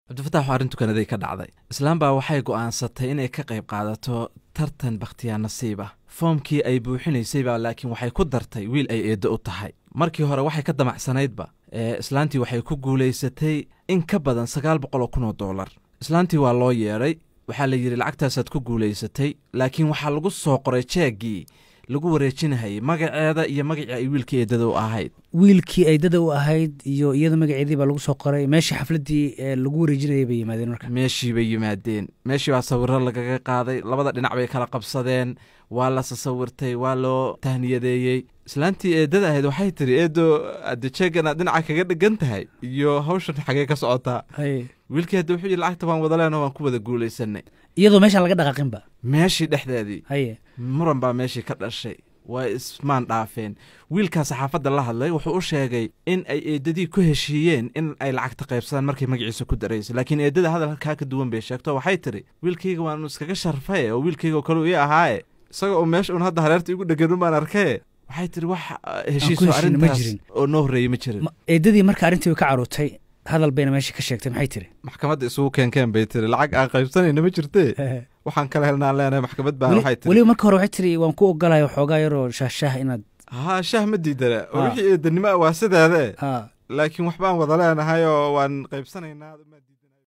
cabdifatax waa arrintu kanaday ka dhacday islaam baa waxay go'aansatay inay ka qayb qaadato tartan bakhtiyaa nasiib ah foomkii ay buuxinaysayba laakiin waxay ku dartay wiil ay eeddo u tahay markii hore waxay ka damacsanaydba ee islaantii waxay ku guulaysatay in ka badan sagaal boqol oo kun oo dollar islaantii waa loo yeedhay waxaa la yidhi lacagtaasaad ku guulaysatay laakiin waxaa lagu soo qoray jeeggii lagu wareejinahayay magaceeda iyo magacii ay wiilkii eeddada u ahayd wiilkii aydada u ahayd iyo iyada magaceedii baa lagu soo qoray meeshii xafladdii ee lagu wareejinayay bay yimaadeen marka meeshii bay yimaadeen meeshii baa sawirro lagaga qaaday labada dhinac bay kala qabsadeen waa la sasawirtay waa loo tahniyadeeyey islaantii eeddada ahayd waxay tidhi eeddo adde jeeggan aad dhinaca kaga dhegan tahay iyo hawshan xagee ka socotaa Haye. wiilkii hadda wuxuu yidhi lacagta waan wada leenoo waan ku wada guulaysanay iyadoo meeshaan laga dhaqaaqinba meeshii dhexdeedii haye muran baa meeshii ka dhashay waa ismaan dhaafeen wiilkaa saxaafadda la hadlay wuxuu u sheegay in ay eeddadii ku heshiiyeen in ay lacagta qaybsadaan markay magaciisa ku daraysay laakiin eeddada hadal halkaa ka duwan bay sheegto waxay tidhi wiilkayga waanu iskaga sharfaye oo wiilkayga oo kale uu ii ahaaye isaga oo meesha un hadda hareerta igu dhegan umaan arkaye waxay tidhi wax uh, heshiiso heshiino ma arrintaas jirin. oo noo horreeyey ma jirin Ma- eedadii marka arrintii way ka carootay hadal bayna meesha ka sheegtay maxay tiri maxkamadda isugu keenkeen bay tiri lacag aan qaybsanayna ma jirtee waxaan kala helnaan leenahay maxkamad baan Weli- waxay tiri weliba marka hore waxay tiri waan ku ogolahay waxoogaa yaroo shaahshaah inaad haa shaah ma diidana oo Ah. wixii eedanimo ah waa sideede ha laakiin waxbaan wada leenahay oo waan qaybsanaynaa